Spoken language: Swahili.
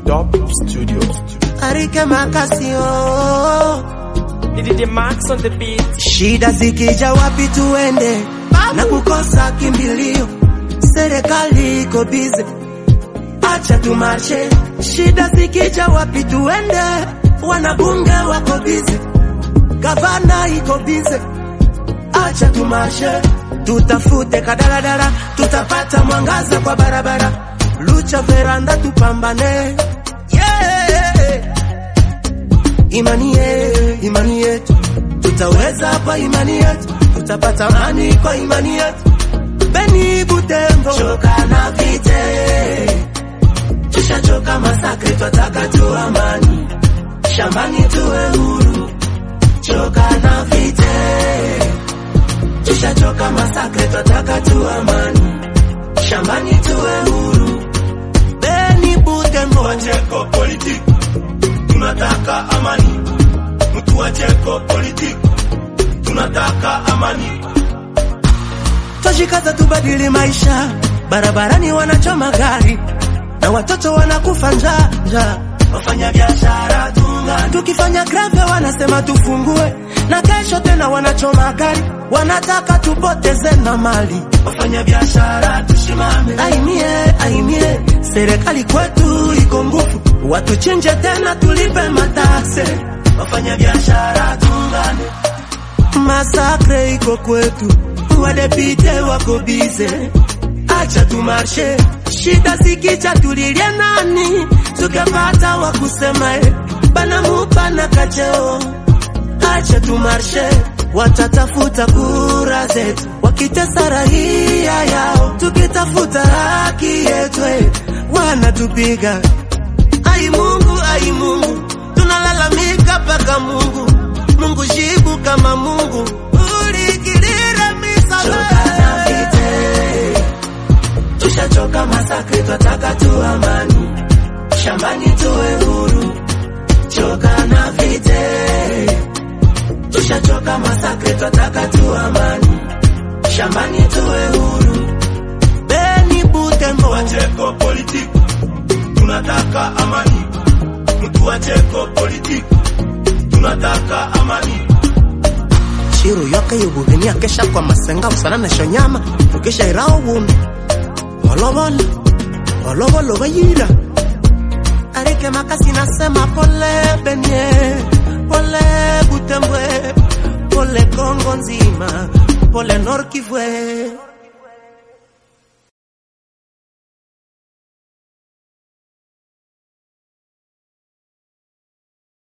Dub Studio. Arike Makasio, Did Max on the beat. shida zikija wapi tuende na kukosa kimbilio, serikali iko bize, acha tumarshe. Shida zikija wapi tuende, wanabunge wako bize, gavana iko bize, acha tumarshe. Tutafute kadaladala, tutapata mwangaza kwa barabara, lucha veranda, tupambane yeah. Imani yetu, imani yetu, tutaweza kwa imani yetu, tutapata amani kwa imani yetu. Beni Butembo, choka na vite, tushachoka masakre, twataka tu amani, shambani tuwe huru. Choka na vite, tushachoka masakre, twataka tu amani, shambani tuwe huru. Beni Butembo, Wacheko politiki, tunataka amani. Mtu wacheko politiki, tunataka amani. Twajikaza tubadili maisha, barabarani wanachoma gari na watoto wanakufa njaa njaa. Wafanya biashara tunga, Tukifanya greve wanasema tufungue, na kesho tena wanachoma gari, wanataka tupoteze na mali. wafanya biashara tushimame. Aimie, aimie, serikali kwetu iko nguvu, watuchinje tena tulipe matakse. Wafanya biashara tungane, Masakre iko kwetu, wadepite wako bize, acha tumarshe. Shida zikicha tulilie nani, tukapata wa kusema eh, banamupa na kacheo. Acha tumarshe, watatafuta kura zetu, wakitesa raia yao, tukitafuta haki yetu eh, wanatupiga. Ai Mungu, ai Mungu, tunalalamika mpaka Mungu. Mungu jibu kama Mungu, ulikirira choka na misala vite, tushachoka masakre, twataka tu amani. Shambani tuwe huru, choka na vite, tushachoka masakre, twataka tu amani. Shambani tuwe huru, Beni Butembo, wacheko politiki, tunataka amani. Mtu wacheko politiki, tunataka amani. Shiro yoka yubuvini akesha kwa masenga usana na shonyama ukesha irao wumi Wolowola, wolowolo wayira Arike makasi nasema pole benye Pole Butembwe Pole Kongo nzima Pole Nord Kivu